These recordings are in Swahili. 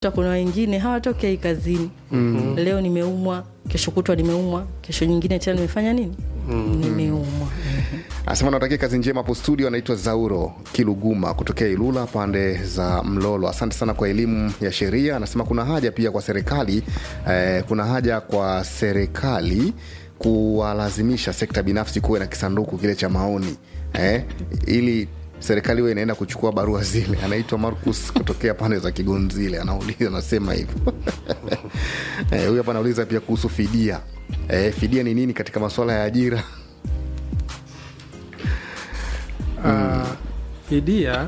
kuna wengine hawatokei kazini mm. leo nimeumwa kesho kutwa nimeumwa kesho nyingine tena nimefanya nini mm. nimeumwa Anasema natakia kazi njema hapo studio. Anaitwa Zauro Kiluguma kutokea Ilula pande za Mlolo. Asante sana kwa elimu ya sheria. Anasema kuna haja pia kwa serikali eh, kuna haja kwa serikali kuwalazimisha sekta binafsi kuwe na kisanduku kile cha maoni eh, ili serikali huwa inaenda kuchukua barua zile. Anaitwa Marcus kutokea pande za Kigonzile, anauliza anasema hivyo eh, huyu hapa anauliza pia kuhusu fidia eh, fidia ni nini katika masuala ya ajira? Uh, fidia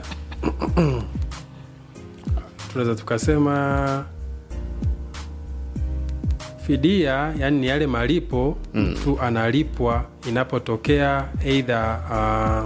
tunaweza tukasema fidia yani ni yale malipo mtu analipwa inapotokea eidha uh,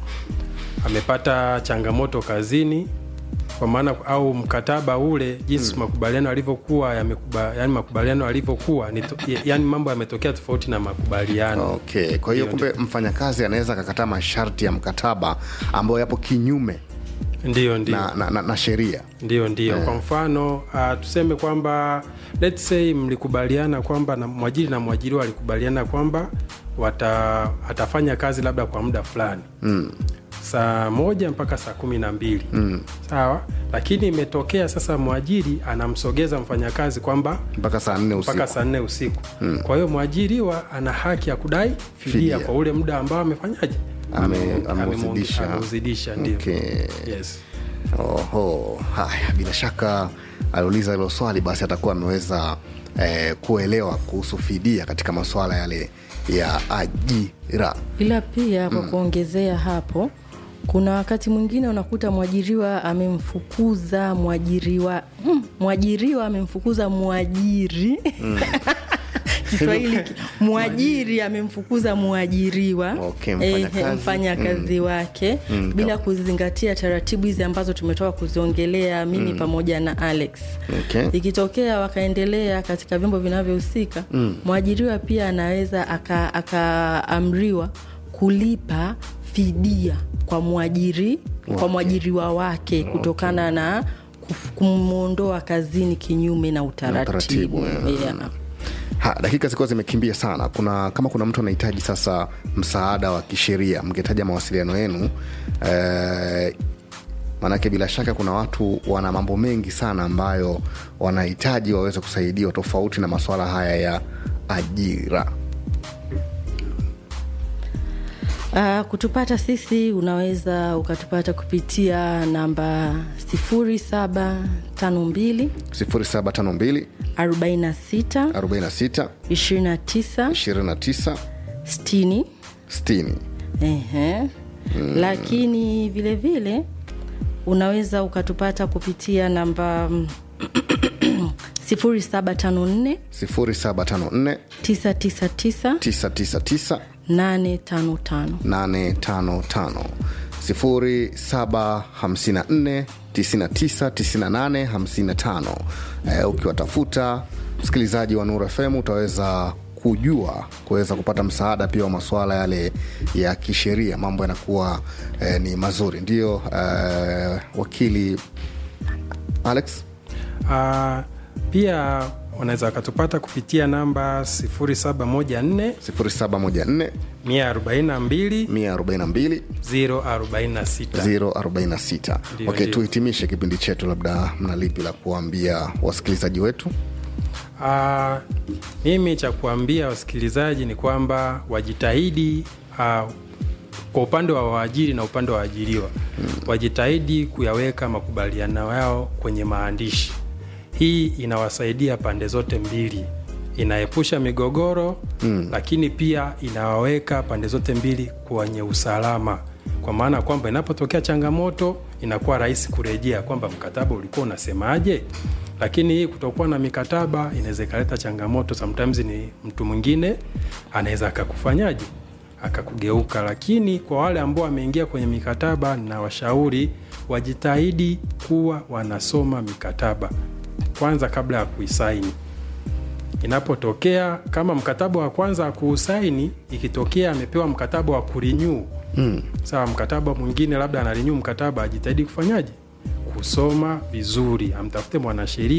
amepata changamoto kazini kwa maana au mkataba ule jinsi makubaliano yalivyokuwa yamekuba, yani makubaliano yalivyokuwa ni to- yani mambo yametokea tofauti na makubaliano Okay, kwa hiyo kumbe mfanyakazi anaweza akakataa masharti ya mkataba ambayo yapo kinyume ndio ndio na, na, na, na sheria. ndio ndio kwa mfano uh, tuseme kwamba let's say mlikubaliana kwamba na mwajiri na mwajiriwa walikubaliana kwamba wata, atafanya kazi labda kwa muda fulani mm. saa moja mpaka saa kumi na mbili mm. sawa lakini imetokea sasa mwajiri anamsogeza mfanyakazi kwamba mpaka saa nne usiku. mpaka saa nne usiku mm. kwa hiyo mwajiriwa ana haki ya kudai fidia, Fidia. kwa ule muda ambao amefanyaje Ame- Ame- ameuzidisha. ameuzidisha ndio Okay. yes. Oho, haya, bila shaka aliuliza hilo swali, basi atakuwa ameweza eh, kuelewa kuhusu fidia katika masuala yale ya ajira. ila pia kwa kuongezea hapo kuna wakati mwingine unakuta mwajiriwa amemfukuza mwajiriwa mm, mwajiriwa amemfukuza mwajiri kiswahili ki- mwajiri amemfukuza mwajiriwa Okay, ehe, mfanyakazi. mfanyakazi wake bila kuzingatia taratibu hizi ambazo tumetoka kuziongelea mimi pamoja na alex Okay. ikitokea wakaendelea katika vyombo vinavyohusika mwajiriwa pia anaweza aka- akaamriwa kulipa fidia kwa mwajiri kwa mwajiriwa wake kutokana na kuf- kumwondoa kazini kinyume na utaratibu, utaratibu, yeah. Yeah. Ha, dakika zilikuwa zimekimbia sana. Kuna kama kuna mtu anahitaji sasa msaada wa kisheria, mngetaja mawasiliano yenu eh, maanake bila shaka kuna watu wana mambo mengi sana ambayo wanahitaji waweze kusaidiwa tofauti na masuala haya ya ajira. Uh, kutupata sisi unaweza ukatupata kupitia namba 0752 0752 46 46 29 29 60 60 Ehe. lakini vile vile unaweza ukatupata kupitia namba mm, 0754 0754 999 999 855 855 0754 999855 eh, ukiwatafuta msikilizaji wa Nuru FM utaweza kujua kuweza kupata msaada pia wa masuala yale ya kisheria mambo yanakuwa eh, ni mazuri ndio eh, wakili alex Uh, pia wanaweza wakatupata kupitia namba 0714 0714 142 142 046 046 Ndio, okay, ndio. tuhitimishe kipindi chetu labda mna lipi la kuambia wasikilizaji wetu Uh, mimi cha kuambia wasikilizaji ni kwamba wajitahidi uh, kwa upande wa waajiri na upande wa waajiriwa mm. wajitahidi kuyaweka makubaliano yao kwenye maandishi. Hii inawasaidia pande zote mbili, inaepusha migogoro mm. lakini pia inawaweka pande zote mbili kwenye usalama, kwa maana kwamba inapotokea changamoto inakuwa rahisi kurejea kwamba mkataba ulikuwa unasemaje lakini hii kutokuwa na mikataba inaweza ikaleta changamoto sometimes ni mtu mwingine anaweza akakufanyaje akakugeuka lakini kwa wale ambao wameingia kwenye mikataba na washauri wajitahidi kuwa wanasoma mikataba kwanza kabla ya kuisaini inapotokea kama mkataba wa kwanza kuusaini ikitokea amepewa mkataba wa kurinyuu mm. sawa mkataba mwingine labda anarinyu mkataba ajitahidi kufanyaje kusoma vizuri, amtafute mwanasheria